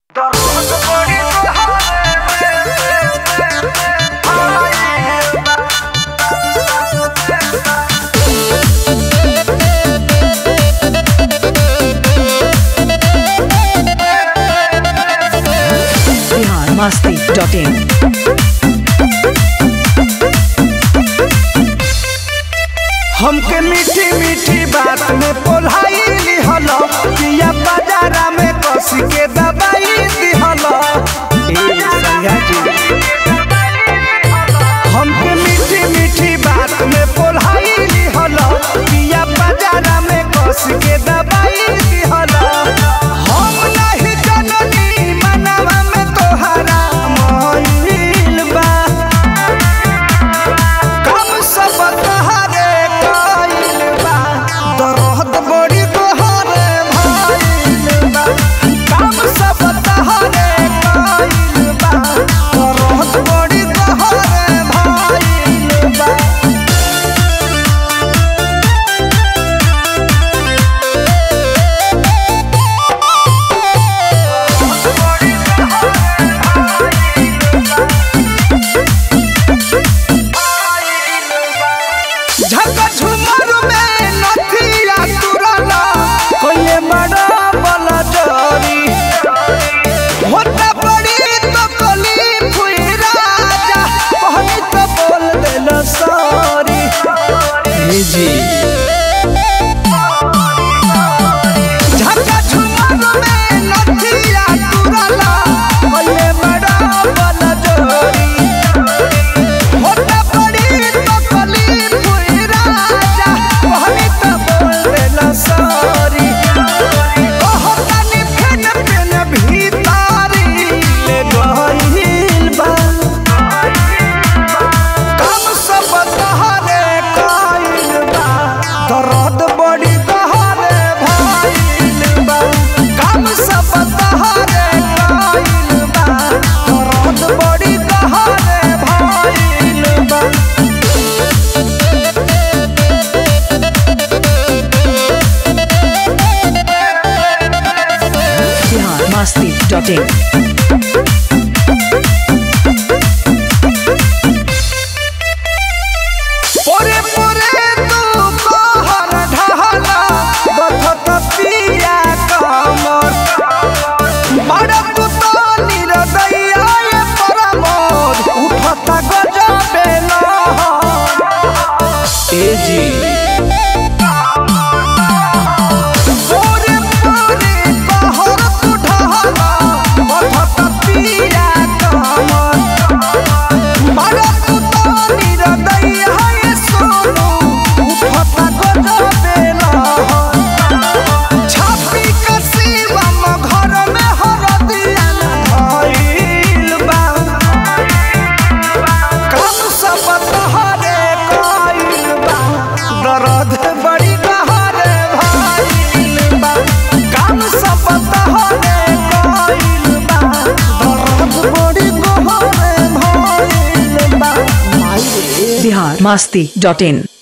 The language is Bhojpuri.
बिहार मस्ती डॉट इन हमके मीठी मीठी बात में पोलाई लिहल पिया बाजारा में कस के दबाई दिहल ए सैया जी हमके मीठी मीठी बात में पोलाई लिहल पिया बाजारा में कस के दबाई दिहल हम नहीं जननी मनवा में तोहरा मोहिल बा कम सब तहरे कइल बा दर्द बड़ी तोहरे भइल बा कम सब तहरे कइल बा दर्द बड़ी तोहरे भइल बा झका झुमर में नथिया तुरला कोइले बड़ा बला जरी होता बड़ी तो कली फुई राजा कहनी तो बोल देल सॉरी जी झका झुमर में नथिया तुरला कोइले बड़ा बला जरी होता बड़ी तो कली फुई राजा कहनी तो बोल देला सॉरी कहतानी फेन फेन भीतारी ले गइल बा कम सब तहरे कइल बा दर्द बड़ी तहरे भइल बा कम सब तहरे कइल बा दर्द बड़ी तहरे भइल बा बिहार मस्ती डॉट इन पोरे पोरे तू कहर ढहला बथत पिया कमर बड़ा तू तो निरदैया ये परमोद उठत गजबे लहर ए जी पोरे पोरे कहर तू ढहला बथत पिया कमर बड़ा तू तो निरदैया ये सोनू उठत गजबे लहर छापी कसीवा म घर में हरदिया धइल बा कम सब तहरे कइल बा दर्द बड़ी गहरे भइल बा कम सब तहरे कइल बा दर्द बड़ी गहरे भइल बा बिहार मस्ती डॉट इन